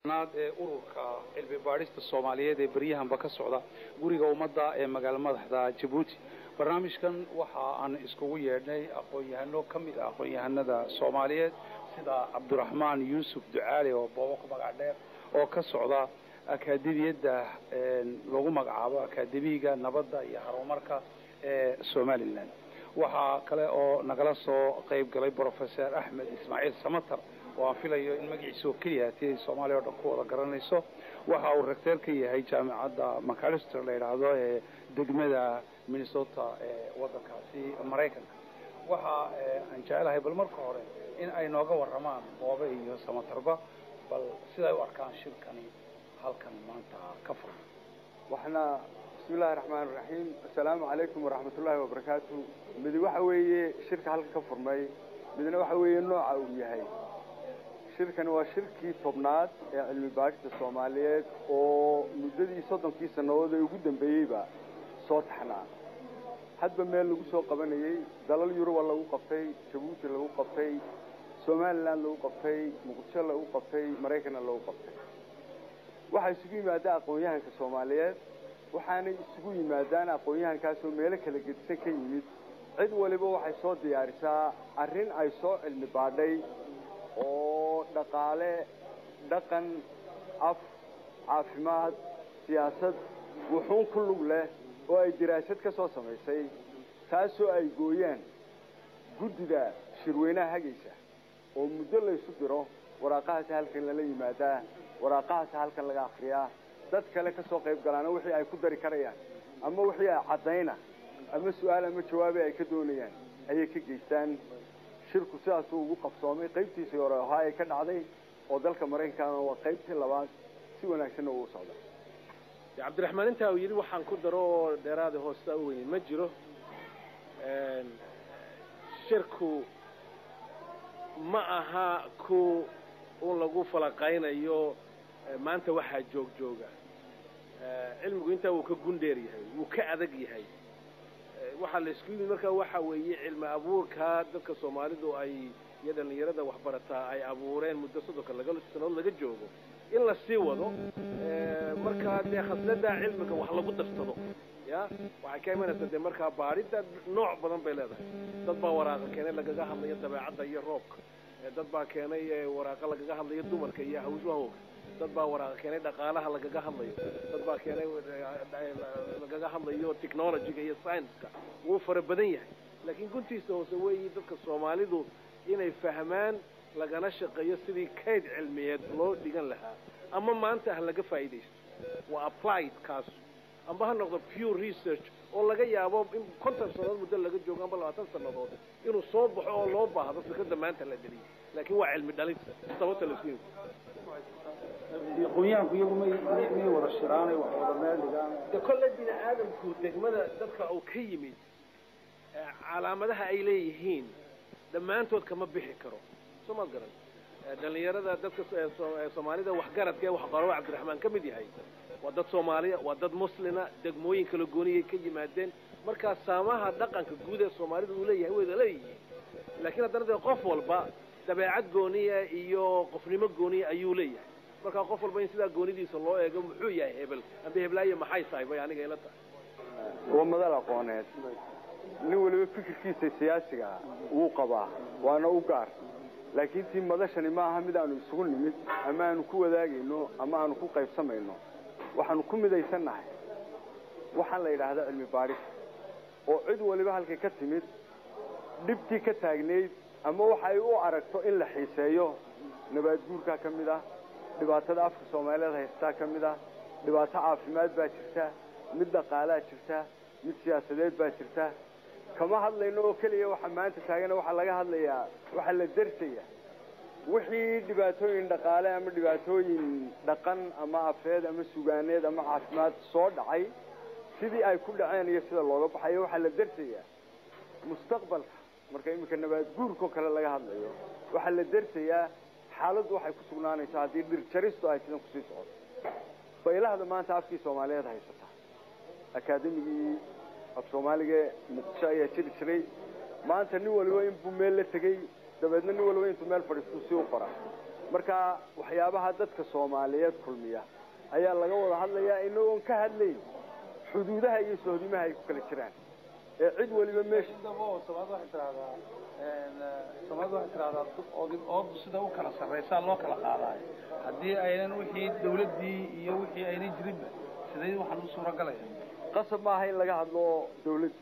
naad ee ururka cilmi baadhista soomaaliyeed ee beryahanba ka socda guriga ummadda ee magaalo madaxda jabuuti barnaamijkan waxa aan iskugu yeedhnay aqoon-yahano ka mid ah aqoon-yahanada soomaaliyeed sida cabdiraxmaan yuusuf ducaali oo boobo ku magac dheer oo ka socda akaademiyadda lagu magacaabo akaademiga nabadda iyo horumarka ee somalilan waxaa kale oo nagala soo qayb galay brofesor axmed ismaaciil samatar oo aan filayo in magaciisa oo keliya hati ay soomaaliya o dhan ku wada garanayso waxa uu recteer ka yahay jaamicadda macalister la yidhaahdo ee degmada minnesota ee waddankaasi maraykanka waxa aan jecelahay bal marka hore in ay nooga warramaan boobe iyo samatarba bal siday u arkaan shirkani halkan maanta ka furan waxna bismi illahi raxmaan iraxiim assalaamu calaykum waraxmat ullaahi wabarakaatu midi waxa weeye shirka halka ka furmay midna waxa weeye nooca uu yahay shirkani waa shirkii tobnaad ee cilmi baadhista soomaaliyeed oo muddadii soddonkii sannadood ee ugu dambeeyeyba soo taxnaa hadba meel lagu soo qabanayey dalal yuruba lagu qabtay jabuuti lagu qabtay somalilan lagu qabtay muqdisho lagu qabtay maraykanna lagu qabtay waxaa isugu yimaadaan aqoon-yahanka soomaaliyeed waxaanay isugu yimaadaan aqoon-yahankaasoo meelo kala gedisan ka yimid cid waliba waxay soo diyaarisaa arrin ay soo cilmi baadhay oo dhaqaale dhaqan af caafimaad siyaasad wuxuun ku lug leh oo ay diraasad ka soo samaysay taasoo ay gooyaan guddida shirweynaha hagaysa oo muddo laysu diro waraaqahaasi halkan lala yimaadaa waraaqahaasi halkan laga akriyaa dad kale ka soo qayb galaana wixii ay ku dari karayaan ama wixii ay caddayna ama su-aal ama jawaabi ay ka doonayaan ayay ka geystaan shirku sidaasuu ugu qabsoomay qaybtiisii hore ahaa ay ka dhacday oo dalka maraykankaana waa qaybtii labaad si wanaagsanna uu socday cabdiraxmaan intaa uu yidhi waxaan ku daro oo dheeraada hoosta u weynin ma jiro shirku ma aha ku un lagu falaqaynayo maanta waxaa joog jooga cilmigu intaa wuu ka gundheer yahay wuu ka adag yahay waxaa la isku yimid markaa waxa weeye cilmi abuurka dadka soomaalidu ay iyo dhalinyarada waxbarataa ay abuureen muddo soddonka laga sanadood laga joogo in la sii wado markaa dee khaslada cilmiga wax lagu darsado ya waxay ka imanaysaa dee markaa baadhida nooc badan bay leedahay dad baa waraaqa keenay lagaga hadlayo dabeecadda iyo roobka dad baa keenay waraaqa lagaga hadlayo dumarka iyo hawshahooga dad baa waraaqa keenay dhaqaalaha lagaga hadlayo dad baa keenay lagaga hadlayo technologyga iyo science-ka wuu fara badan yahay laakiin guntiisa hoose weeyi dadka soomaalidu inay fahmaan lagana shaqeeyo sidii kayd cilmiyeed loo dhigan lahaa ama maanta ha laga faa'iidaysto waa applied kaasu amba ha noqdo pure research oo laga yaabo in konton sannadood muddo laga joogo amba labaatan sannadood inuu soo baxo oo loo baahdo fikradda maanta la dheliyo laakiin waa cilmi dhalis sababta la isku aqoonyahanku iyagu may may wada shiraanay wax wada meel dhigaan de kolle bini aadamku degmada dadka uu ka yimid calaamadaha ay leeyihiin dhammaantood kama bixi karo soo ma garan dhalinyarada dadka soomaalida waxgaradka ee waxqarabo cabdiraxmaan ka mid yahay waa dad soomaaliya waa dad muslina degmooyin kala gooniyay ka yimaadeen markaa saamaha dhaqanka guud ee soomaalida uu leeyahay wayda leeyihiin laakiin haddana dee qof walba dabeecad gooniya iyo qofnimo gooniya ayuu leeyahay markaa qof walba in sidaa goonidiisa loo eego muxuu yahay hebel amba heblaayo maxay tahay bay aniga ila tahay waa madal aqooneed nin waliba fikirkiisa siyaasiga wuu qabaa waana u gaar laakiin tii madashani ma aha mid aanu isugu nimid ama aanu ku wadaagayno ama aanu ku qaybsamayno waxaanu ku midaysannahay waxaan la yidhaahdaa cilmi baadhis oo cid waliba halkay ka timid dhibtii ka taagnayd ama waxa ay u aragto in la xiiseeyo nabaadguurkaa ka mid ah dhibaatada afka soomaaliyeed haystaa ka mid ah dhibaato caafimaad baa jirta mid dhaqaalaa jirta mid siyaasadeed baa jirta kama hadlayno oo keliya waxa maanta taagana waxaa laga hadlayaa waxaa la darsaya wixii dhibaatooyin dhaqaale ama dhibaatooyin dhaqan ama afeed ama sugaaneed ama caafimaad soo dhacay sidii ay ku dhaceen iyo sida looga baxayo waxaa la darsayaa mustaqbalka marka iminka nabaad guurkao kale laga hadlayo waxaa la darsayaa xaaladdu waxay ku sugnaanaysaa haddii dhirjaristu ay sidan kusii socoto baylahda maanta afkii soomaaliyeed haysata akaademigii af soomaaliga muqdisho ayaa jiri jiray maanta nin waliba inbuu meel la tegey dabeedna nin waliba intuu meel fadhiistuu si u qora marka waxyaabaha dadka soomaaliyeed kulmiya ayaa laga wada hadlayaa inagoon ka hadlayn xuduudaha iyo sohdimaha ay ku kala jiraan ee cid waliba meesha soomaalida waxay tidahdaa soomaalida waxay tidahdaa oodu sida u kala sarraysaa loo kala qaadaayo haddii aynan wixii dawladdii iyo wixii aynan jirinba siday waxaan u suuragalaya qasab maaha in laga hadlo dawladda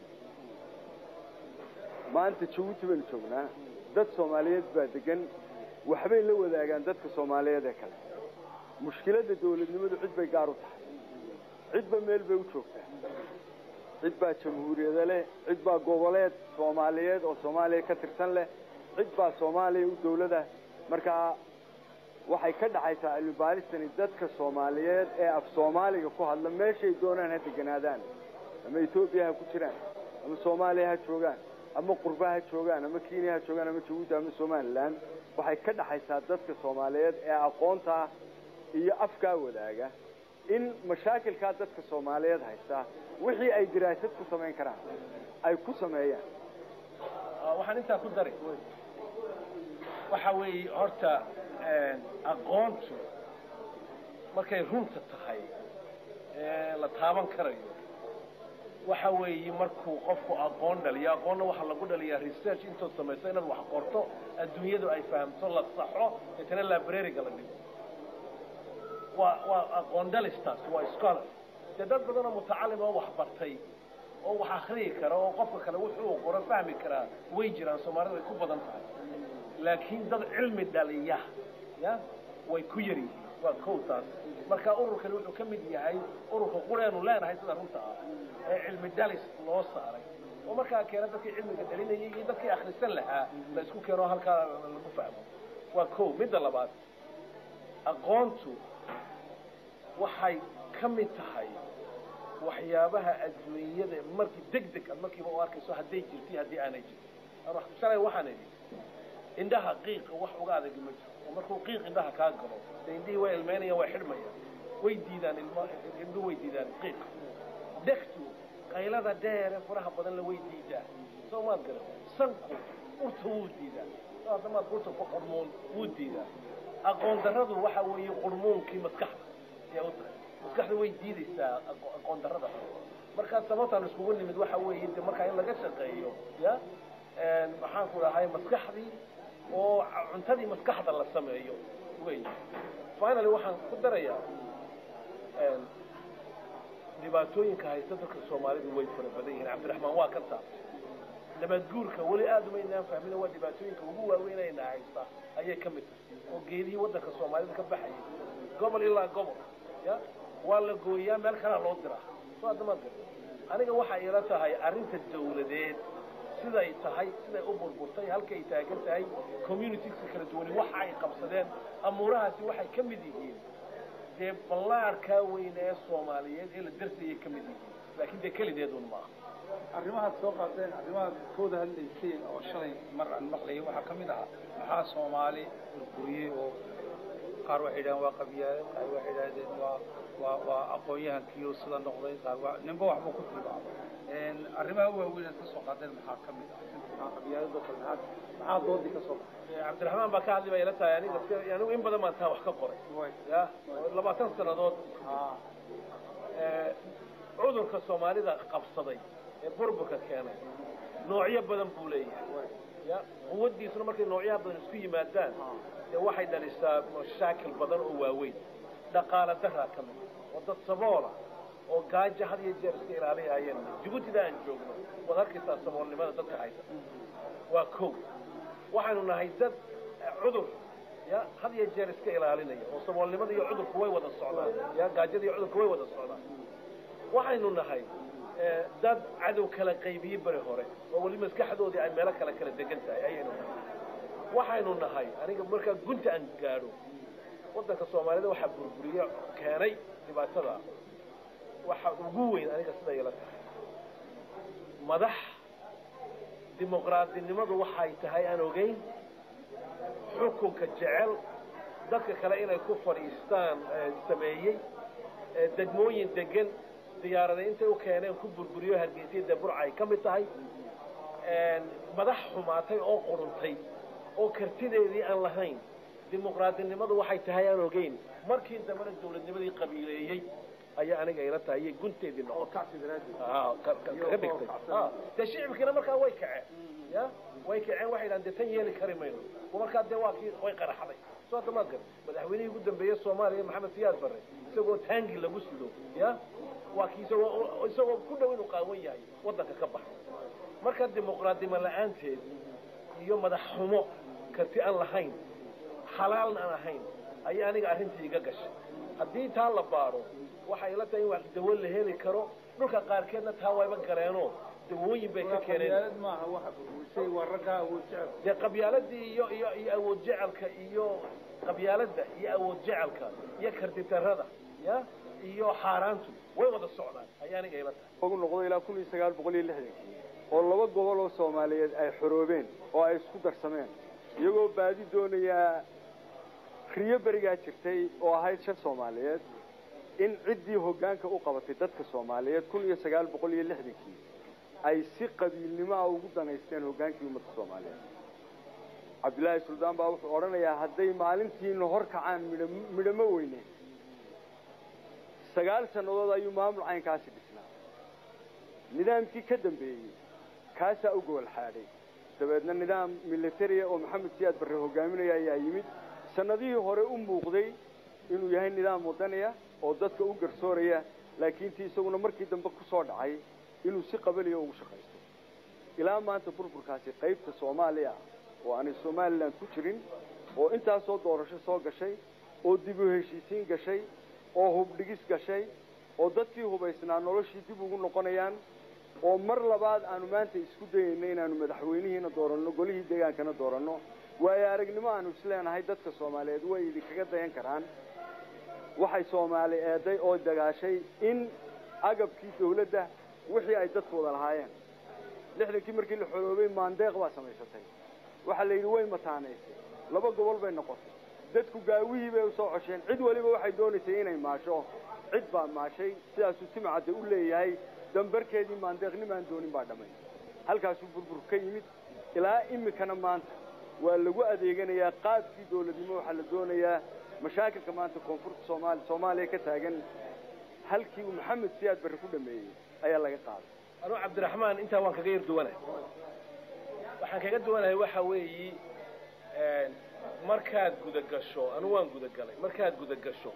maanta jabuuti baynu joognaa dad soomaaliyeed baa degan waxbay la wadaagaan dadka soomaaliyeed ee kale mushkiladda dawladnimadu cid bay gaar u tahay cidba meel bay u joogtaa cid baa jamhuuriyada leh cid baa goboleed soomaaliyeed oo soomaaliya ka tirsan leh cid baa soomaaliya u dawlada markaa waxay ka dhaxaysaa cilmibaaristani dadka soomaaliyeed ee af soomaaliga ku hadla meeshay doonaan ha deganaadaan ama etoobiya ha ku jiraan ama soomaaliya ha joogaan ama qurba ha joogaan ama kenya ha joogaan ama jabuuti ama somalilan waxay ka dhaxaysaa dadka soomaaliyeed ee aqoontaa iyo afkaa wadaaga in mashaakilkaa dadka soomaaliyeed haysta wixii ay diraasad ku samayn karaan ay ku sameeyaan waxaan intaa ku dari waxa weeye horta aqoontu markay runta tahay ee la taaban karayo waxa weeye markuu qofku aqoon dhaliyo aqoonna waxaa lagu dhaliyaa research intood samayso inaad wax qorto adduunyadu ay fahamto la saxo etana librariga la dhigo waa waa aqoon dhalistaas waa scholar dee dad badan oo mutacalim oo wax bartay oo wax akriyi kara oo qofka kale wuxuu qoro fahmi karaa way jiraan soomaalidu way ku badan tahay laakiin dad cilmi dhaliya ya way ku yar yihiin waa kow taas marka ururkani wuxuu ka mid yahay ururka qureenu leenahay sida runta ah ee cilmi dhalis loo saaray oo markaa keena dadkii cilmiga dhalinayay iyo dadkii akhrisan lahaa la isku keeno halkaa lagu fahmo waa kow midda labaad aqoontu waxay ka mid tahay waxyaabaha adduunyada markii deg deg aad markiiba u arkayso hadday jirto iyo haddii aanay jirto shalay waxaan idhi indhaha qiiqa wax uga adagi ma jiro oo markuu qiiq indhaha kaa galo dee indhihii way ilmeynayaan way xidhmayaan way diidaan ilmo indhu way diidaan qiiqa dhegtu qaylada dheere furaha badan la way diidaa soo maad garan sanku urta wuu diidaa adamaad urta ku qurmuun wuu diidaa aqoon darradu waxa weeye qurmuunkii maskaxda ayaa u tahay maskaxda way diidaysaa aqoon darrada markaa sababtaan iskugu nimid waxa weeye de markaa in laga shaqeeyo ya maxaan ku dhahay maskaxdii oo cuntadii maskaxda la sameeyo wey finally waxaan ku darayaa dhibaatooyinka haysta dadka soomaalidu way fara badan yihiin cabdiraxmaan waa ka taabtay nabadguurka weli aada umaynaan fahmin waa dhibaatooyinka ugu waaweynayna haysta ayay ka mid tahay oo geedihii waddanka soomaalida ka baxayay gobol ilaa gobol ya waa la gooyaa meel kalaa loo diraa soo adamaad garta aniga waxay ila tahay arrinta dawladeed siday tahay siday u burburtay halkay taagan tahay communitieska kala duwani waxa ay qabsadeen amuurahaasi waxay ka mid yihiin dee ballaarkaa weyne ee soomaaliyeed ee la darsayay ka mid yihiin laakiin dee kelideedun maaha arrimahaad soo qaadeen arrimahaad kooda hadlayseen oo shalay mar aan maqlayay waxaa ka mid ahaa maxaa soomaali burburiyey oo qaar waxay yidhahdeen waa qabyaale qaar waxay yidhahdeen waa waa waa aqoon-yahankiioo sida noqday qaar waa ninba waxbuu ku tilmaamay arrimaha waaweyn aad ka soo qaadeen maxaa ka mid ah maxaa qabyaalada kale maxaa maxaa doodii ka soo baxay cabdiraxmaan baa ka hadli baa ila tahay aniga anigu in badan baan taa wax ka qoray ya labaatan sannadood cudurka soomaalida qabsaday ee burburka keenay noocyo badan buu leeyahay ya quwaddiisuna markay noocyaha badan isku yimaadaan dee waxay dhalisaa mashaakil badan oo waaweyn dhaqaala daraa ka mid oo dad saboola oo gaajo had iyo jeer iska ilaaliyayeen jabuutida aan joogno waad arkaysaa saboolnimada dadka haysa waa kow waxaynu nahay dad cudur ya had iyo jeer iska ilaalinaya oo saboolnimada iyo cudurku way wada socdaan ya gaajada iyo cudurku way wada socdaan waxaynu nahay dad cadow kala qaybiyey beri hore oo weli maskaxdoodii ay meelo kale kala degan tahay ayaynu nahay waxaynu nahay aniga markaa gunta aan gaadho waddanka soomaalida waxaa burburiye keenay dhibaatada waxa ugu weyn aniga sida ila tahay madax dimuqraadinimadu waxay tahay aan ogeyn xukunka jecel dadka kale inay ku fadhiistaan sameeyey degmooyin degan diyaarada intay u keeneen ku burburiyo hargeysyada deburca ay ka mid tahay madax xumaatay oo quruntay oo kartideedii aan lahayn dimuqraadinimadu waxay tahay aan ogeyn markii dambena dawladnimadii qabiileeyey ayaa aniga ila tahay iyo gunteedii noqotay Ah, ka- ka- kaga dhigtay Ah, dee shicibkiina markaa way kaceen ya way kaceen waxay dhahan dee tan yeeli kari mayno markaa dee waa kii way qaraxday soo hadda maad gar madaxweynihii ugu dambeeyey soomaaliya maxamed siyaad barre isagoo taangi lagu sido ya waa kii isagoo isagoo ku dhow inuu qaawan yahay waddanka ka baxa marka dimuqraadnimo la-aanteed iyo madax xumo karti aan lahayn xalaalna aan ahayn ayaa aniga arrintii iga gashay haddii taa la baaro waxay ila tahay in wax dawo la heli karo dhulka qaarkeedna taa wayba galeenoo dawooyin bay ka keeneen qabyaalad maaha waxa burburisay waa raggaa awood jecel dee qabyaaladii iyo iyo iyo awood jecelka iyo qabyaaladda iyo awood jecelka iyo karditarada ya iyo xaaraantu way wada socdaan ayaa aniga ila tahay ugu noqdo ilaa kun iyo sagaal boqol iyo lixdankii oo laba gobol oo soomaaliyeed ay xoroobeen oo ay isku darsameen iyagoo baadi doonayaa riyo berigaa jirtay oo ahayd shan soomaaliyeed in ciddii hoggaanka u qabatay dadka soomaaliyeed kun iyo sagaal boqol iyo lixdankii ay si qabiilnimo ah ugu danaysteen hoggaankii ummadda soomaaliyeed cabdillaahi suldaan baa wuxuu odhanayaa hadday maalintiina hor kacaan midha midhamo weyne sagaal sannadood ayuu maamul caynkaasi dhisnaa nidaamkii ka dambeeyey kaasaa u gobol xaadhay dabeedna nidaam militaria oo maxamed siyaad barre hogaaminaya ayaa yimid sannadihii hore u muuqday inuu yahay nidaam wadaniya oo dadka u garsooraya laakiin tii isaguna markii dambe ku soo dhacay inuu si qabaliya ugu shaqaysto ilaa maanta burburkaasi qaybta soomaaliya oo aanay somalilan ku jirin oo intaasoo doorasho soo gashay oo dib u heshiisiin gashay oo hubdhigis gashay oo dadkii hubaysnaa noloshii dib ugu noqonayaan oo mar labaad aanu maanta isku dayayno inaanu madaxweynihiina dooranno golihii deegaankana dooranno waayo aragnimo aanu isleenahay dadka soomaaliyeed way idinkaga dayan karaan waxay soomaali eeday oo dagaashay in agabkii dawladda wixii ay dadku wada lahaayeen lixdankii markii la xoroobay maandeeq baa samaysatay waxaa la yidhi way mataanaysay laba gobol bay noqotay dadku gaawihii bay usoo cosheen cid waliba waxay doonaysay inay maasho cid baa maashay sidaasuu timcadde u leeyahay dambarkeedii maandeeqnimaan doonin baa dhamay halkaasuu burbur ka yimid ilaa imikana maanta waa lagu adeeganayaa qaabkii dawladnimo waxaa la doonayaa mashaakilka maanta koonfurta soomaali soomaaliya ka taagan halkii uu maxamed siyaad barre ku dhameeyey ayaa laga qaaday anuu cabdiraxmaan intaa waan kaga yar duwanahay waxaan kaga duwanahay waxa weeyi markaad gudagasho anu waan gudagalay markaad gudagasho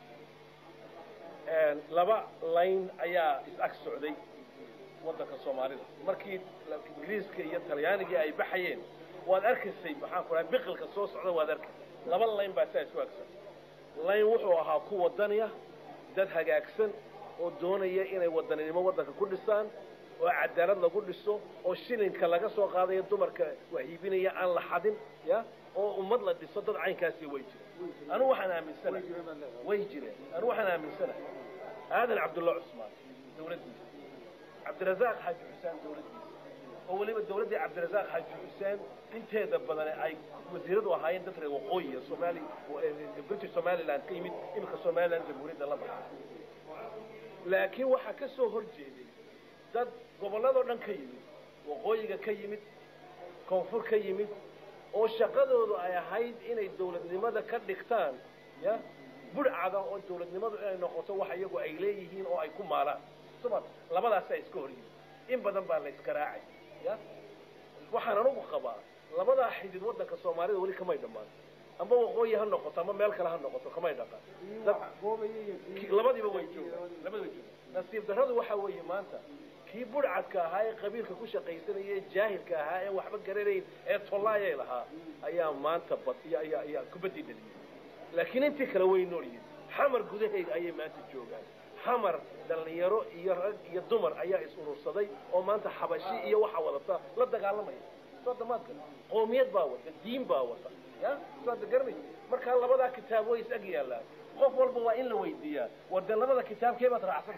laba layn ayaa is-ag socday waddanka soomaalida markii ingiriiska iyo talyaanigii ay baxayeen waad arkaysay maxaan ku dhahay biqilka soo socda waad arkaysay laba layn baa saa isu agsan layn wuxuu ahaa ku wadaniya dad hagaagsan oo doonaya inay wadaninimo waddanka ku dhisaan oo cadaalad lagu dhiso oo shilinka laga soo qaadayo dumarka wahiibinaya aan la xadin ya oo ummad la dhiso dad caynkaasi way jireen anu waxaan aaminsanahay way jireen anu waxaan aaminsanahay aadan cabdulla cusmaan dawladdiisa cabdirasaaq xaaji xuseen dawladdiisa oo weliba dawladdii cabdirasaaq xaaji xuseen inteeda badan ay wasiiradu ahaayeen dad reer waqooyiya somaali british somaliland ka yimid iminka somaliland jamhuuriyadda la baxay laakiin waxaa ka soo hor jeeday dad gobolladoo dhan ka yimid waqooyiga ka yimid koonfur ka yimid oo shaqadoodu ay ahayd inay dawladnimada ka dhigtaan ya budhcada oo dawladnimadu inay noqoto wax iyagu ay leeyihiin oo ay ku maalaan suma labadaasa iska hor yimid in badan baa la iska raacay ya waxaan anugu qabaa labadaa xidid waddanka soomaalida weli kamay dhammaan amba waqooyi ha noqoto ama meel kale ha noqoto kamay dhaqaan labadiiba way joogaan labadiba way joogaan nasiib darradu waxa weeye maanta kii budhcadka ahaa ee qabiilka ku shaqaysanaya ee jaahilka ahaa ee waxba garanayn ee tollaayay lahaa ayaa maanta bad ayaa ayaa kubadii dhaliyay laakiin intii kale way nool yihiin xamar gudahayga ayay maanta joogaan xamar dhallinyaro iyo rag iyo dumar ayaa is urursaday oo maanta xabashi iyo waxa wadata la dagaalamaya soo damaadka qoomiyad baa wata diin baa wata ya soo ada garanaysa markaa labadaa kitaab way is ag yaallaan qof walba waa in la weydiiyaa war dee labada kitaabkee baad raacsan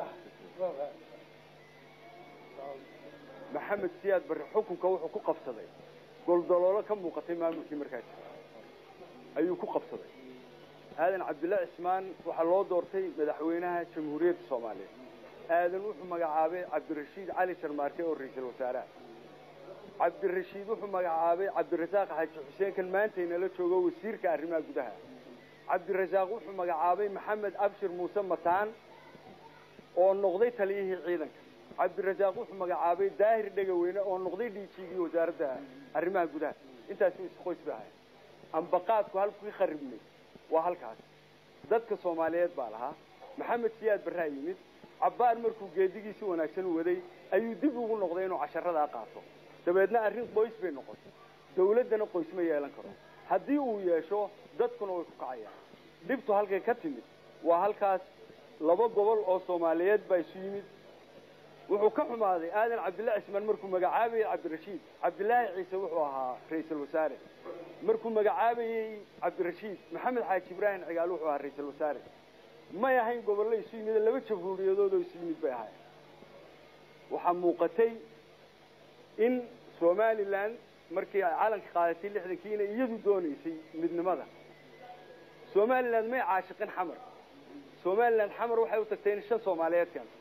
maxamed siyaad barre xukunka wuxuu ku qabsaday goldoloolo ka muuqatay maamulkii markaa jira ayuu ku qabsaday aadan cabdilla cismaan waxaa loo doortay madaxweynaha jamhuuriyadda soomaaliya aadan wuxuu magacaabay cabdirashiid cali sharmaarke oo ra-iisul wasaaraha cabdirashiid wuxuu magacaabay cabdirasaaq xaaji xuseen kan maanta inala joogo wasiirka arrimaha gudaha cabdirasaaq wuxuu magacaabay maxamed abshir muuse mataan oo noqday taliyihii ciidanka cabdirasaaq wuxuu magacaabay daahir dhegaweyne oo noqday dhiijigii wasaaradda arrimaha gudaha intaasi isqoys ba ahay ambaqaadku halkii kharibnay waa halkaas dadka soomaaliyeed baa lahaa maxamed siyaad barraa yimid cabbaar markuu geedigiisi wanaagsan u waday ayuu dib ugu noqday inuu casharadaa qaato dabeedna arrin qoys bay noqotay dawladdana qoys ma yeelan karo haddii uu yeesho dadkuna way ku kacayaan dhibtu halkay ka timid waa halkaas laba gobol oo soomaaliyeed baa isu yimid wuxuu ka xumaaday aadan cabdillaahi cismaan markuu magacaabayey cabdirashiid cabdilaahi ciise wuxuu ahaa ra-iisul wasaare markuu magacaabayey cabdirashiid maxamed xaaji ibraahim cigaal wuxuu ahaa ra-iisul wasaare may ahayn gobollo isu yimid laba jamhuuriyadood oo isu yimid bay ahayn waxaa muuqatay in somalilan markii ay calanka qaadatay lixdankiina iyadu doonaysay midnimada somaliland may caashiqin xamar somaliland xamar waxay u tagtay in shan soomaaliyeed keento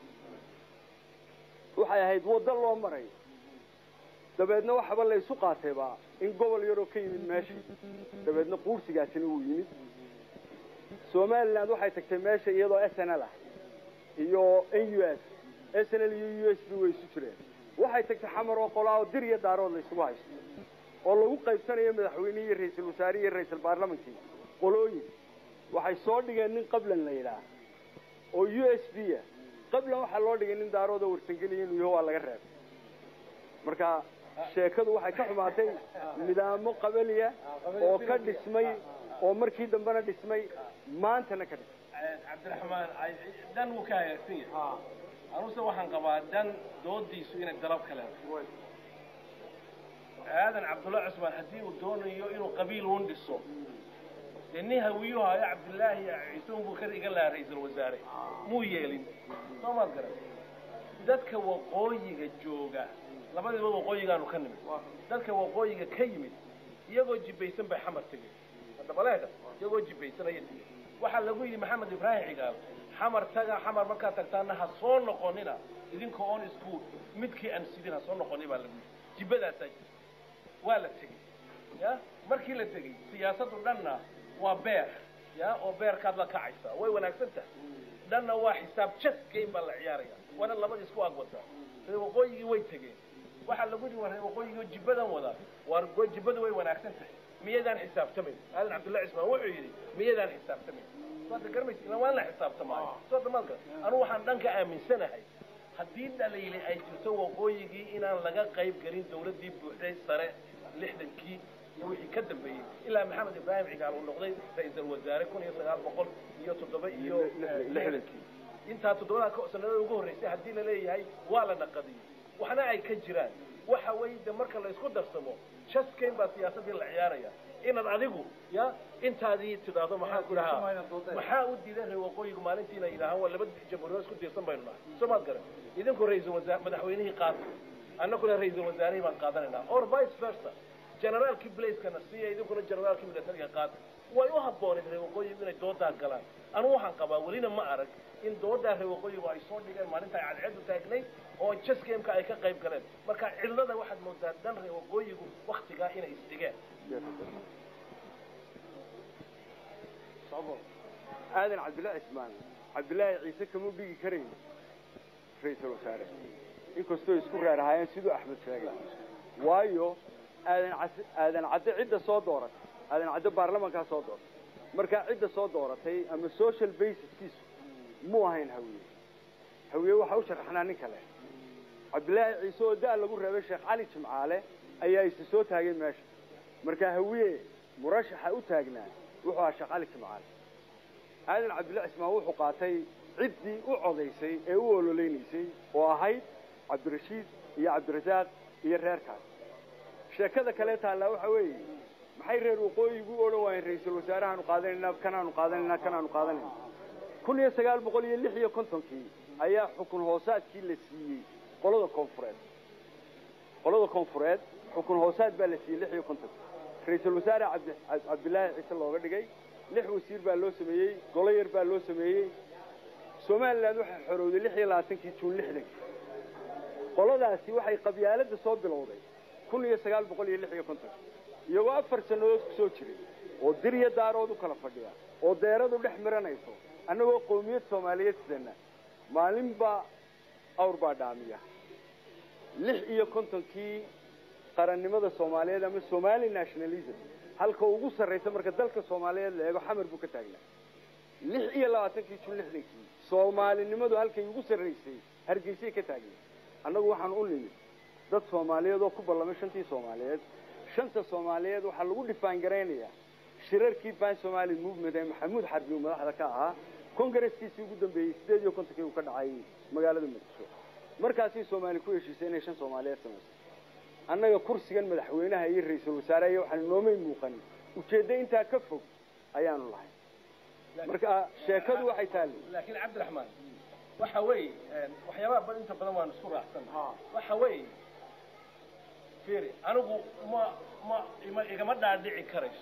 waxay ahayd waddo loo marayo dabeedna waxaba la isu qaatayba in gobol yaroo ka yimid meeshii dabeedna quursigaasina wuu yimid somaliland waxay tagtay meesha iyadoo s n l ah iyo n u s s n l iyo u s b way isu jireen waxay tagtay xamar oo qolaa oo dir iyo daarood la isugu haysto oo lagu qaybsanayo madaxweynihii iyo ra-iisul wasaare iyo ra-iisul baarlamankii qolooyin waxay soo dhigeen nin qablan la yidhaah oo u s b ah qablan waxaa loo dhigay nin daarood oo warsangeliya inuu yaho waa laga reebay marka sheekadu waxay ka xumaatay nidaamo qabaliya oo ka dhismay oo markii dambena dhismay maantana ka dhismay cabdiraxmaan dan wuu ka hagaagsan yahay anuse waxaan qabaa dan doodiisu inay dalab ka leedahay aadan cabdulla cusmaan haddii uu doonayo inuu qabiil uun dhiso dee nin hawiyuhu hayo cabdillaahi ciise unbuu ka iga lahaa ra-iisul wasaare muu yeelin soo maad garan dadka waqooyiga jooga labadiiba waqooyigaanu ka nimid dadka waqooyiga ka yimid iyagoo jibaysan bay xamar tegeen dabaleega iyagoo jibaysan ayay tegeen waxaa lagu yidhi maxamed ibraahim cigaal xamar taga xamar markaad tagtaana ha soo noqonina idinka oon isku midkii aan sidin ha soo noqoni baa lagu yidhi jibadaasaa jirta waa la tegey ya markii la tegey siyaasaddu dhanna waa beer ya oo beerkaad la kacaysaa way wanaagsan tahay dhanna waa xisaab jas game baa la ciyaaraya waana labada isku agwataa reer waqooyigii way tegeen waxaa lagu yidhi waa reer waqooyigii oo jibbadan wadaa waar jibbadu way wanaagsan tahay miyadaan xisaabtamayn aadan cabdullahi cismaan wuxuu yidhi miyadaan xisaabtamayn waad garmaysa ila waan la xisaabtamaayo soo damaadka anu waxaan dhanka aaminsanahay haddii dhaliili ay jirto waqooyigii inaan laga qayb gelin dawladdii buuxday sare lixdankii iyo wixii ka dambeeyey ilaa maxamed ibraahim cigaal uu noqday ra-iisul wasaare kun iyo sagaal boqol iyo toddoba iyo lixdankii intaa toddobada sanadada ugu horreysay haddii la leeyahay waa la naqadiyey waxna ay ka jiraan waxa weeye de marka la isku darsamo jaskayn baa siyaasaddii la ciyaaraya inaad adigu ya intaadii tidhaahdo maxaa ku dhahaa maxaa u diiday reer waqooyigu maalintiina yidhaahaan waa laba jamhuuriyood isku diirsan baynu nahay soo maad garan idinku ra-iisul wasaar madaxweynihii qaata annaguna ra-iisul wasaarihii baan qaadanaynaa or vice versa generaalkii blazekana siiya idinkuna generaalkii militariga qaata way u habbooneed reer waqooyigu inay doodaa galaan anugu waxaan qabaa welina ma arag in doodaa reer waqooyigu ay soo dhigeen maalinta ay cadceedu taagnay oo jasgameka ay ka qayb galeen marka cillada waxaad moodaa dan reer waqooyigu waktigaa inay isdhigeen aadan cabdillaahi cismaan cabdillaahi ciise kama dhigi karayn ra-iisul wasaare inkastoo isku raarahaayeen siduu axmed sheegay waayo aadan cas aadan cadde cidda soo dooratay aadan cadde baarlamankaa soo dooratay markaa cidda soo dooratay ama social basiskiisu muu ahayn hawiye hawiye waxaa u sharaxnaa nin kale cabdillaahi ciise oo da- lagu reebay sheekh cali jimcaale ayaa isi soo taagay meesha markaa hawiye murashaxa u taagnaa wuxuu ahaa sheekh cali jimcaale aadan cabdillaahi cismaan wuxuu qaatay ciddii u codaysay ee u ololeynaysay oo ahayd cabdirashiid iyo cabdirasaaq iyo reerkaas sheekada kale taallaa waxa weeye maxay reer waqooyigu u odhan waayeen ra-iisul wasaarahaanu qaadanaynaa kanaanu qaadanaynaa kanaanu qaadanayna kun iyo sagaal boqol iyo lix iyo kontonkii ayaa xukun hoosaadkii la siiyey qolada koonfureed qolada koonfureed xukun hoosaad baa la siiyey lix iyo kontonkii ra-iisul wasaare cabdi cabdillaahi ciise looga dhigay lix wasiir baa loo sameeyey golo yar baa loo sameeyey somaliland waxay xorowday lix iyo labaatankii juun lixdankii qoladaasi waxay qabyaaladda soo bilowday kun iyo sagaal boqol iyo lix iyo konton iyagoo afar sannadood ku soo jiray oo dir iyo daarood u kala fadhiya oo deeradu dhex miranayso annagoo qowmiyad soomaaliyeed sidana maalinba awr baa dhaamiya lix iyo kontonkii qarannimada soomaaliyeed ama somali nationalism halka ugu sarraysa marka dalka soomaaliyeed la eego xamar buu ka taagnaa lix iyo labaatankii jun lixdankii soomaalinimadu halkay ugu sarraysay hargeysay ka taagnay annagu waxaan u nimid dad soomaaliyeed oo ku ballamay shantii soomaaliyeed shanta soomaaliyeed waxaa lagu dhifaan garaynayaa shirarkii ban somali movement ee maxamuud xarbi uu madaxda ka ahaa congresskiisii ugu dambeeyey sideed iyo kontonkii uu ka dhacay magaalada muqdisho markaasii soomaali ku heshiisay inay shan soomaaliyeed samayso annaga kursigan madaxweynaha iyo ra-iisul wasaaraha waxaan noomay muuqanin ujeeddo intaa ka fog ayaanu lahay marka sheekadu waxay taali laakiin cabdiraxmaan waxa weeye waxyaabaha bad inta badan waan isku raacsan waxa weeye fiiri anigu ma ma ima igama dhaadhici karayso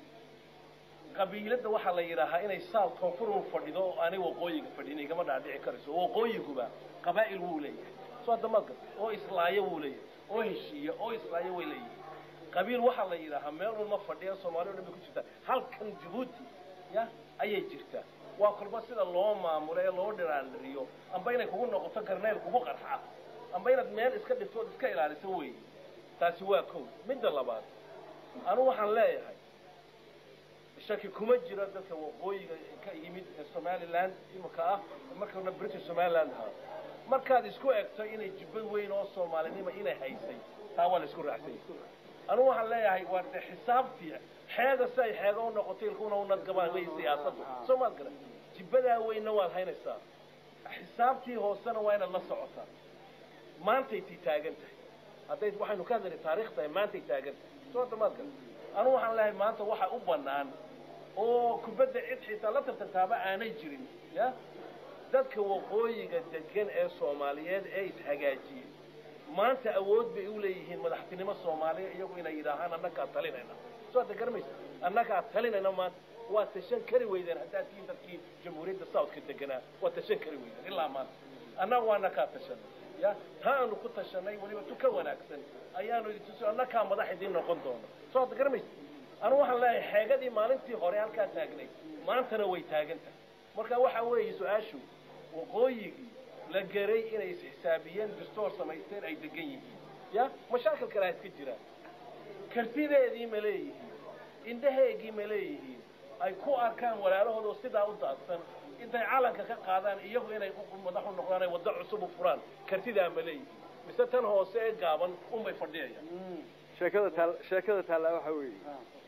qabiiladda waxaa la yidhaahaa inay saal koonfurun fadhido oo aanay waqooyiga fadhin igama dhaadhici karayso waqooyiguba qabaa'il wuu leeyahay soo hadda maad garta oo islaayo wuu leeyahay oo heshiiya oo islaayo way leeyihin qabiil waxaa la yidhaahaa meel walma fadhiya soomaali o dhan bay ku jirtaa halkan jabuuti ya ayay jirtaa waa kolba sida loo maamulo ee loo dhiraandhiriyo amba inay kugu noqoto garneyl kugu qarxa amba inaad meel iska dhigto ood iska ilaaliso wey taasi waa kow midda labaad anugu waxaan leeyahay shaki kuma jiro dadka waqooyiga ka yimid ee somaliland imika ah markana british somaliland ahaa markaad isku egto inay jibbad weyn oo soomaalinima inay haysay taa waa la isku raacsay anugu waxaan leeyahay waa de xisaabtii xeega si ay xeega u noqoto ilkuna u nadgabaan wey siyaasaddu soo maad garan jibbadaa weynna waad haynaysaa xisaabtii hoosena waa inaad la socotaa maantay tii taagan tahay hadday waxaynu ka hadlayna taariikh tahay maantay taagan tahay soo hadda maad garan anugu waxaan leeyahay maanta waxa u bannaan oo kubadda cid xitaa la tartantaaba aanay jirin ya dadka waqooyiga degan ee soomaaliyeed ee ishagaajiyey maanta awood bay u leeyihiin madaxtinimo soomaaliya iyagu inay yidhaahaan annagaa talinayna soo hadda garamaysa annagaa talinayna maanta waa tashan kari weydeen haddaad tihiin dadkii jamhuuriyadda southka deganaa waa tashan kari weydeen ilaa maanta annaga waa annagaa tashanay ya taa aanu ku tashanay weliba tu ka wanaagsan ayaanu idin tusi annagaa madax idiin noqon doona soo hadda garamaysa anu waxaan leeyahay xeegadii maalintii hore halkaa taagnay maantana way taagan tahay marka waxa weeye su-aashu waqooyigii la geray inay isxisaabiyeen dastoor samaysteen ay degan yihiin ya mashaakil kale ha iska jiraan kartideedii ma leeyihiin indhaheegii ma leeyihiin ay ku arkaan walaalahooda oo sidaa u daadsan intay calanka ka qaadaan iyagu inay madax u noqdaan ay waddo cusub u furaan kartidaa ma leeyihiin mise tan hoose ee gaaban unbay fadhiyayaan sheekada taal sheekada taallaa waxaa weeye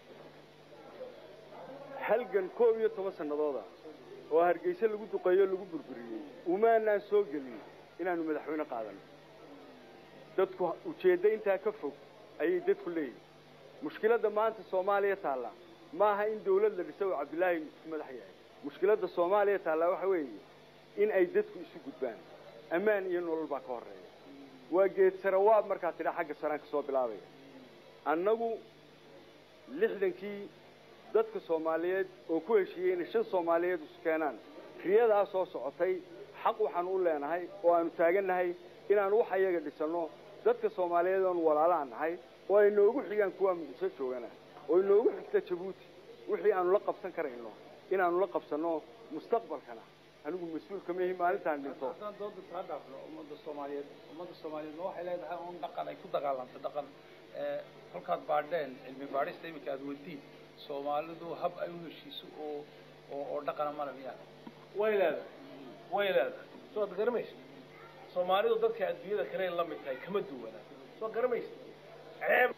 halgan koob iyo toban sannadooda oo hargeyse lagu duqeeyo lagu burburiyey umaanaan soo gelin inaanu madaxweyne qaadano dadku ujeeddo intaa ka fog ayay dadku leeyihin mushkiladda maanta soomaaliya taalla maaha in dawlad la dhiso oo cabdillaahi isku madax yahay mushkiladda soomaaliya taallaa waxa weeye in ay dadku isu gudbaan ammaan iyo nolol baa ka horreeya waa geed sarawaab markaa tidha xagga saraan ka soo bilaabaya annagu lixdankii dadka soomaaliyeed oo ku heshiiyey inay shan soomaaliyeed isu keenaan riyadaa soo socotay xaq waxaanu u leenahay oo aanu taagannahay inaanu wax ayaga dhisanno dadka soomaaliyeed oonu walaalaha nahay oo ay noogu xigaan kuwaa muqdisho joogana oo inoogu xigta jabuuti wixii aanu la qabsan karayno inaanu la qabsanno mustaqbalkana anigu mas-uul kama ihi maalintaan dhinto haddaan dooda taa dhaafno ummadda soomaaliyeed ummadda soomaaliyeed ma waxay leedahay un dhaqan ay ku dagaalantay dhaqan kolkaad baadheen cilmi baadhista iminka aada wadiin soomaalidu hab ay u heshiiso oo oo oo dhaqana mala miyaa way leedahay way leedahay soo ad garamaysa soomaalidu dadka adduunyada kale la mid tahay kama duwana soo garamaysa ceeb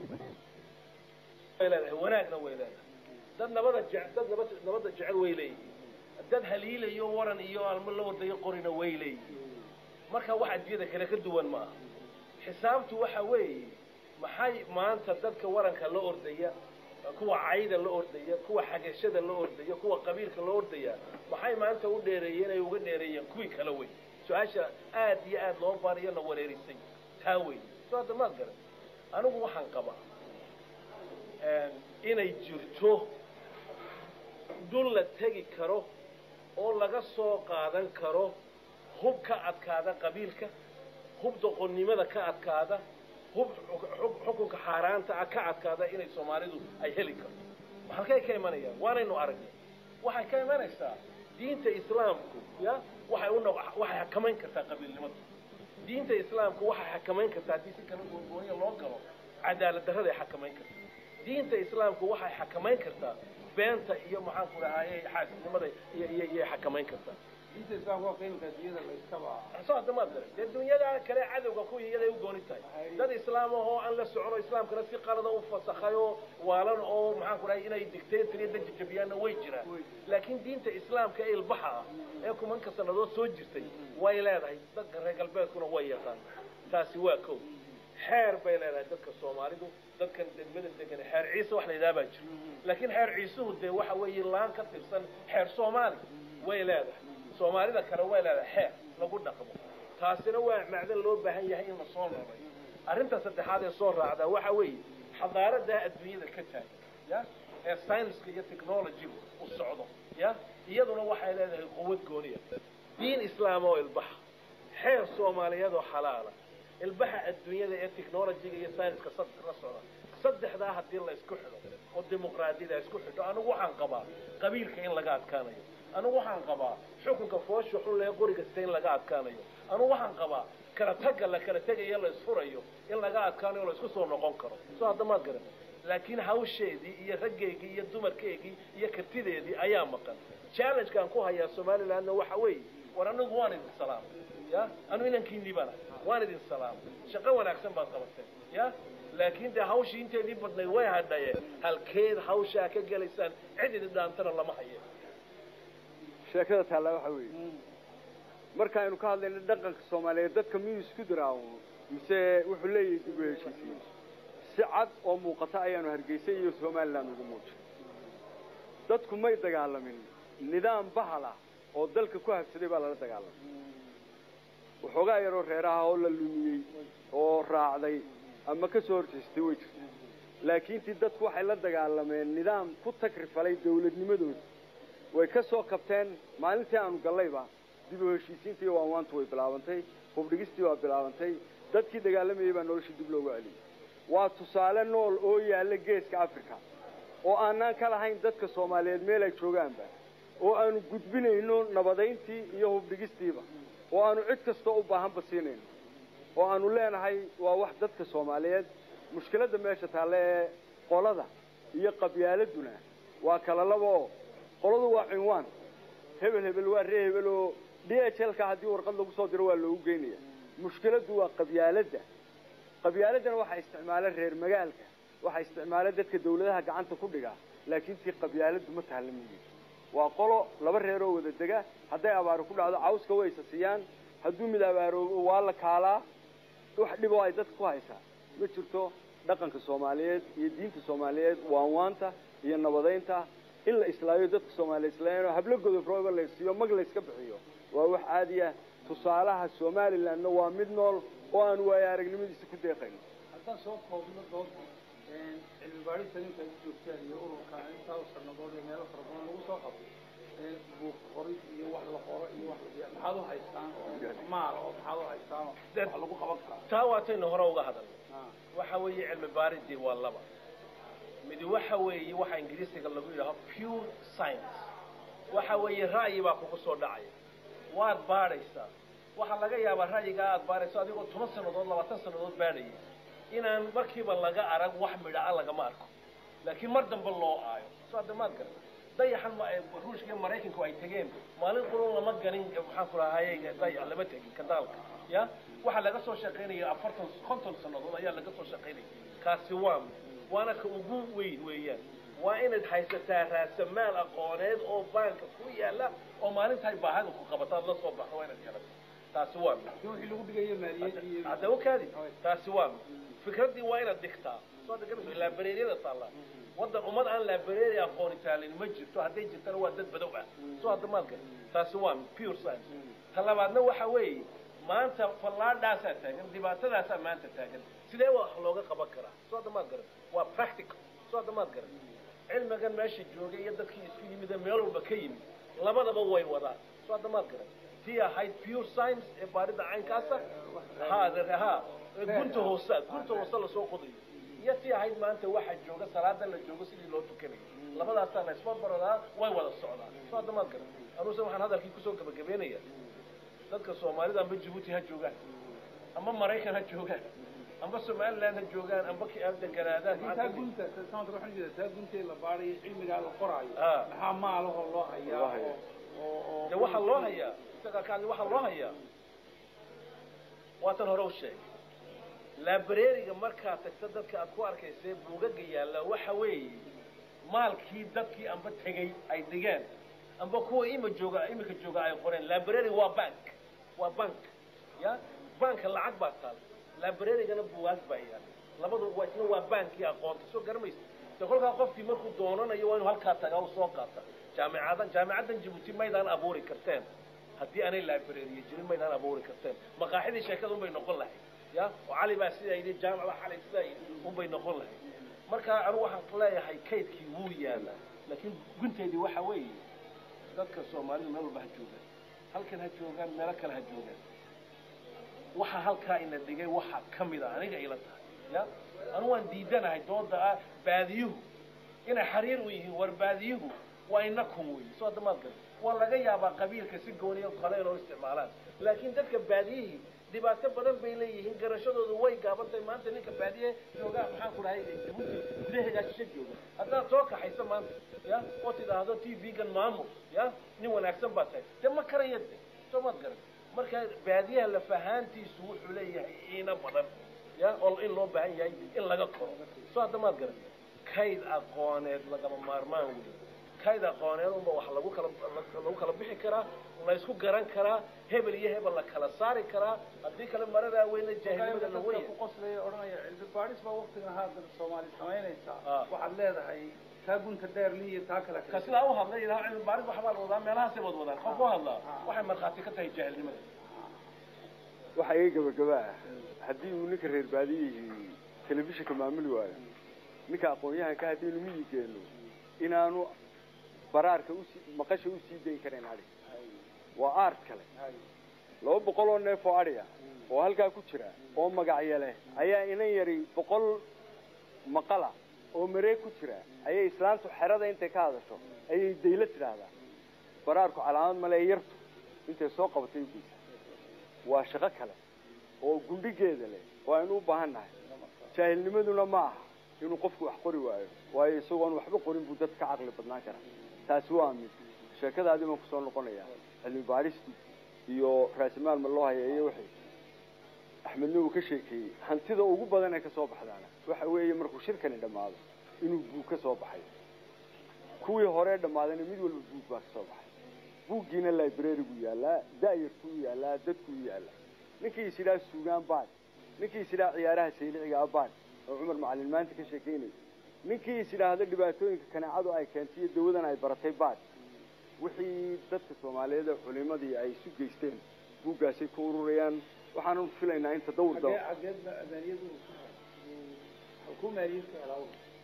way leedahay wanaagna way leedahay dad nabada je dad nabad nabadda jecel way leeyihiin dad haliilayo waran iyo almo la wadayo qorina way leeyihiin marka wax adduunyada kale ka duwan ma aha xisaabtu waxa weeye maxay maanta dadka waranka la ordaya kuwa cayda la ordaya kuwa xagashada la ordaya kuwa qabiilka la ordaya maxay maanta u dheereeyeen ay uga dheereeyeen kuwii kala wey su-aasha aad iyo aad loo baariyo la wareerisay taa wey soo hadda maad garan anigu waxaan qabaa inay jirto dul la tegi karo oo laga soo qaadan karo hub ka adkaada qabiilka hub doqonnimada ka adkaada hub xuk- xukunka xaaraanta ah ka adkaada inay soomaalidu ay heli karto halkay ka imanayaan waanaynu aragnay waxay ka imanaysaa diinta islaamku ya waxay u noq- waxay xakamayn kartaa qabiilnimada diinta islaamku waxay xakamayn kartaa haddii si kala googoonya loo galo cadaalad darraday xakamayn kartaa diinta islaamku waxay xakamayn kartaa beenta iyo maxaanku dhahaye xaasidnimada iyo iyo iyo xakamayn kartaa diinta islaamka waa qiimka adduunyada la iskaba soo hadda maad garan dee dunyada kale cadowga ku iyaday u gooni tahay dad islaam ah oo aan la socono islaamkana si qalada u fasakhayo waalan oo maxaan ku dhahay inay dictator iyo dajajabiyaanna way jiraan laakiin diinta islaamka ee ilbaxa ah ee kumanka sannadood soo jirtay way leedahay dadka reer galbeedkuna way yaqaan taasi waa kow xeer bay leedahay dadka soomaalidu dadkan degmada degan xeer ciise wax la yidhaha baa jira laakiin xeer ciisuhu dee waxa weeye laan ka tirsan xeer soomaali way leedahay soomaalida kale way leedahay xeer lagu dhaqmo taasina waa macdan loo baahan yahay in la soo noolay arrinta saddexaad ee soo raacda waxa weeye xadaarada adduunyada ka taagan ya ee science-ka iyo technology-gu u socdo ya iyaduna waxay leedahay quwad gooniya diin islaam oo ilbaxa xeer soomaaliyeed oo xalaala ilbaxa adduunyada ee technology-ga iyo science-ka sad la socda saddexdaa haddii la isku xidho oo dimuqraadiyada isku xidho anigu waxaan qabaa qabiilka in laga adkaanayo anigu waxaan qabaa xukunka foosha xun lee qori kasta in laga adkaanayo anigu waxaan qabaa kala tagga la kala tegayo la isfurayo in laga adkaanayo la isku soo noqon karo soo hadda maad garan laakiin hawsheedii iyo raggeygii iyo dumarkeygii iyo kartideedii ayaa maqan challengekaan ku hayaa somalilandna waxa weeye war anigu waan idin salaamay ya anu inankiinii baan ahay waan idin salaamay shaqo wanaagsan baad qabateen ya laakiin dee hawshii inteedii badnayd way hadhaye halkeed hawshaa ka gelaysaan cid idin dhaantana lama haye sheekada taallaa waxa weeye markaaynu ka hadlayno dhaqanka soomaaliyeed dadka miyuu isku diraawo mise wuxuu leeyahay dib u heshiisiin si cad oo muuqata ayaanu hargeysa iyo somaliland ugu muujin dadku may dagaalamin nidaam bahal ah oo dalka ku habsaday baa lala dagaalamay waxoogaa yaroo reeraha oo la lumiyey oo raacday ama ka soo horjeestay way jirta laakiin tii dadku waxay la dagaalameen nidaam ku tagrifalay dawladnimadooda way ka soo kabteen maalintii aanu gallayba dib u heshiisiintii iyo waanwaantu way bilaabantay hubdhigistii waa bilaabantay dadkii dagaalamayay baa noloshii dib loogu celiyey waa tusaale nool oo yaalla geeska africa oo aanaan ka lahayn dadka soomaaliyeed meel ay joogaanba oo aanu gudbinayno nabadayntii iyo hubdhigistiiba oo aanu cid kastoo u baahanba siinayno oo aanu leenahay waa wax dadka soomaaliyeed mushkiladda meesha taalle ee qolada iyo qabyaaladuna waa kala laba oo qoladu waa cinwaan hebel hebel waa ree hebel oo d h l ka haddii warqad lagu soo diro waa loogu geynaya mushkiladdu waa qabyaaladda qabyaaladdana waxaa isticmaala reer magaalka waxaa isticmaala dadka dawladaha gacanta ku dhiga laakiin tii qabyaaladdu ma tahalamiye waa qolo laba reeroo wada dega hadday abaaro ku dhacdo cawska way isa siiyaan hadduu mid abaaroobo waa la kaalaa wax dhiboo ay dadka ku haysaa ma jirto dhaqanka soomaaliyeed iyo diinta soomaaliyeed waanwaanta iyo nabadaynta in la islaayo dadka soomaaliya islaayano hablo godofrooba la siiyo mag la iska bixiyo waa wax caadi ah tusaalaha somalilandna waa mid nool oo aan waayo aragnimadiisa ku deeqayno haddaan soo koobno doonta cilmi baadhista ninka ay joogtaan iyo ururka intaa sanadood ee meelo fara badan lagu soo qabto buug qorid iyo wax la qoro iyo wax la maxaad u haystaan oo maal oo maxaad u haystaan oo wax lagu qaban karaa taa waataynu hore uga hadalnay waxa weeye cilmi baaridii waa laba midi waxa weeye waxa ingiriisiga lagu yidhaaho pure science waxa weeye ra'yi baa kugu soo dhacaya waad baadhaysaa waxaa laga yaabaa ra'yigaa aad baadhayso adigoo toban sannadood labaatan sannadood baadhayay inaan markiiba laga arag wax midhaa lagama arko laakiin mar dambe loo aayo soo hadda maad garan dayaxan ma ruushka iyo maraykanku ay tegeen maalin qurun lama ganin maxaan ku rahaye dayax lama tegin kadaalka ya waxaa laga soo shaqaynaya afartan konton sannadood ayaa laga soo shaqaynaya kaasi waa waana ka ugu weyn weeyaan waa inaad haysataa raasamaal aqooneed oo baanka ku yaala oo maalintaay baahida ku qabataad la soo baxdo waa inaad garato taasi waa mid wixii lagu dhigayo maaliyad iyo hadda okaadi taasi waa mid fikraddii waa inaad dhigtaa soo deganayso laabareeryada taallaa waddan ummad aan laabareeri aqooni taalin ma jirto hadday jirtana waa dad badow ah soo hadda maad garan taasi waa mid pure science ta labaadna waxa weeye maanta fallaadhaasaa taagan dhibaatadaasaa maanta taagan sidee wax looga qaban karaa soo hadda maad garan waa practical soo hadda maad garan cilmigan meesha joogay iyo dadkii isku yimid ee meel walba ka yimid labadaba way wadaan soo hadda maad garan tii ahayd pure science ee baarida caynkaasa ha ha gunta hoosa gunta hoose lasoo qodayo iyo tii ahayd maanta waxaa jooga salaada la joogo sidii loo tukanayo labadaasaa la isbarbaradaa way wada socdaan soo hadda maad garan anuuse waxaan hadalkii kusoo gabagabeynaya dadka soomaalida amba jabuuti ha joogaan ama maraykan ha joogaan amba somaliland ha joogaan amba deganaadaan taa gunta sanadka waxaan jeedaa taa guntee la baarayo cilmigaa la qoraayo Ah. maxaa maalahoo loo hayaa Loo hayaa. oo oo de waxaa loo hayaa isagaa ka hadli waxaa loo hayaa waatan hore u sheegay librariga markaad tagto dadka aad ku arkaysee buugaga yaalla waxa weeye maalkii dadkii amba tegey ay dhigeen amba kuwa ima jooga imika jooga ay qoreen library waa bank waa bank ya banka lacag baa taal librarygana buugaag baa yaal labadu waa isna waa bankii aqoonta soo garamaysa de kolkaa qofkii markuu doonanayo waa inuu halkaa tagaa u soo qaata jaamicadan jaamicaddan jabuuti maydaan abuuri karteen haddii aanay librariya jirin maydaan abuuri karteen maqaaxidii sheekada unbay noqon lahayd ya oo cali baa sidaa yidhi jaamac baa xalay sidaa yidhi unbay noqon lahayd marka anigu waxaan leeyahay kaydkii wuu yaalaa laakiin gunteedii waxa weeye dadka soomaalida meel walba ha joogaan halkan ha joogaan meelo kale ha joogaan waxa halkaa ina dhigay waxa ka mid a aniga ila tahay ya anu waan diidanahay dooda ah baadiyuhu inay xariir u yihiin war baadiyuhu waa inakum wey soo hadda maad garan waa laga yaabaa qabiilka si gooniyo kale inoo isticmaalaan laakiin dadka baadiyihii dhibaato badan bay leeyihiin garashadoodu way gaabantahay maanta ninka baadiye joogaa maxaan ku dhahay jabuuti gudaheedaa shisho jooga haddaad soo kaxayso maanta ya oo tidhaahdo t v-gan maamul ya nin wanaagsan baa tahay de ma karaya de soo maad garan marka baadiyaha lafahaantiisu wuxuu leeyahay iina badan ya oo in loo baahan yahay in laga koro soo hadda maad garan kayd aqooneed lagama maarmaan wey kayd aqooneed unba wax lagu kala lagu kala bixi karaa la isku garan karaa hebel iyo hebel la kala saari karaa haddii kale maradaa weyna jaahilnimada la weya ku qoslaya odhanaya cilmi baadhis baa waktigan haatan soomaali samaynaysaa Ah. waxaad leedahay taa gunta dheer li iyo taa kale ka sidaa u hadlay ilaha cilmi baaris waxbaa la wadaa meelahaasay wad wadaan qof u hadlaa waxay markhaati ka tahay jaahilnimada waxaa iga gabagaba ah haddii uu ninka reer baadiyihii telefishinka maamuli waayo ninka aqoon-yahanka haddaynu miyigeeno inaanu baraarka usi maqasha usii dayn karayn adhi waa aart kale laba boqol oo neef oo adhiga oo halkaa ku jira oo magacyo leh ayaa inan yari boqol maqala oo mareeg ku jira ayay islaantu xerada intay ka hadasho ayay daylo tidhaahdaa baraarku calaamad male yartu intay soo qabatay ugeysa waa shaqo kale oo gundhigeeda leh oo aynu u baahan nahay jaahilnimaduna ma aha inuu qofku wax qori waayo waayo isagoon waxba qorin buu dad ka caqli badnaan karaa taasi waa mid sheekadaadii baan kusoo noqonaya cilmi baadhistii iyo raasimaal ma loo haya iyo wixii axmedna uu ka sheekeeyey hantida ugu badan ee kasoo baxdaana waxa weeye markuu shirkani dhammaado inuu buug ka soo baxay kuwii hore dhammaadayna mid walba buug baa kasoo baxay buuggiina librarigu yaallaa da'yartuu yaallaa dadkuu yaallaa ninkii is idhaa suugaan baad ninkii is idhaa ciyaaraha sayliciga abaan oo cumar macalin maanta ka sheekeynayo ninkii is idhaahdo dhibaatooyinka kaneecadu ay keentay iyo dawadan ay baratay baad wixii dadka soomaaliyeed ee culimadii ay isu geysteen buuggaasay ka ururayaan waxaanu filaynaa in tadawur xagee daba xageed maaliyadu halkuu maaliyad ka helaa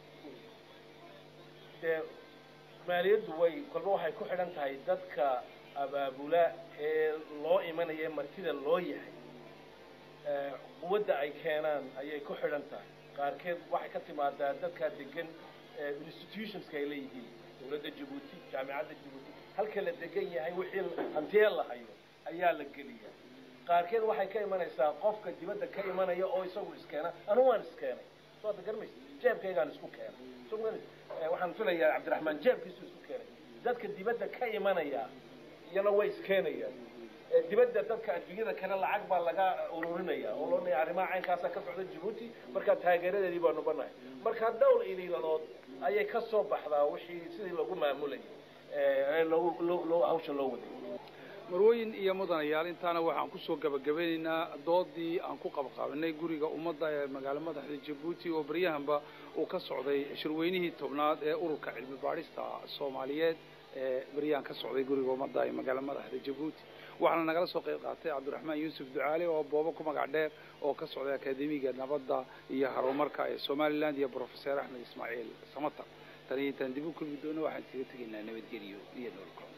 dee maaliyaddu way kolba waxay ku xidhan tahay dadka abaabula ee loo imanaya ee martida loo yahay ee quwadda ay keenaan ayay ku xidhan tahay qaarkeed waxay ka timaadaa dadkaa degan ee institutionska ay leeyihiin dawladda jabuuti jaamicadda jabuuti halka la degan yahay wixii hantiyee la hayo ayaa la geliya qaarkeed waxay ka imanaysaa qofka dibadda ka imanaya oo isagu iskeena anigu waan iskeenay soo hadda garmaysa jeebkaygaan isku keenay soo ma garanaysa? Eh, waxaan filayaa cabdiraxmaan jeebkiisu isku keenay dadka dibadda ka imanaya iyana way iskeenayaan Eh, dibadda dadka adduunyada kale lacag baa laga ururinaya oo loo leeyahay arrimaha caynkaasa ka socda jabuuti markaa taageeradeedii baanu banahay marka dhowr iliilanood ayay ka soo baxdaa wixii sidii lagu maamulayay eh, ee loogu loo- loo hawsha loo waday marwooyin iyo mudanayaal intaana waxaan kusoo gabagabeynaynaa doodii aan ku qabqaabanay guriga ummadda ee magaalo madaxda jabuuti oo baryahanba uu ka socday shirweynihii tobnaad ee ururka cilmi baadhista soomaaliyeed ee baryahan ka socday guriga ummadda ee magaalo madaxda jabuuti waxaana nagala soo qayb qaatay cabdiraxmaan yuusuf ducaale oo boobo ku magac dheer oo ka socday akademiga nabadda iyo horumarka ee somaliland iyo professor axmed ismaaciil samatar tani intaan dib u kulmi doono waxaan isaga tegaynaa nabadgeliyo iyo nolol kulan